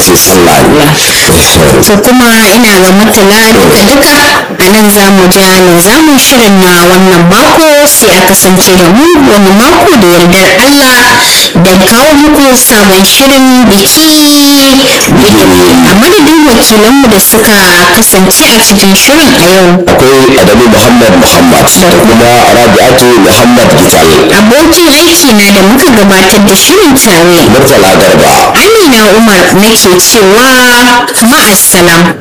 lokacin sallah ne to kuma ina ga mutala duka duka a nan za mu ja ne za mu shirin na wannan mako sai a kasance da mu wani mako da yardar Allah da kawo muku sabon shirin biki a madadin wakilanmu da suka kasance a cikin shirin a yau akwai adamu muhammad muhammad da kuma rabi'atu muhammad gital abokin aiki na da muka gabatar da shirin tare murtala garba amina umar nake cewa ma'assalam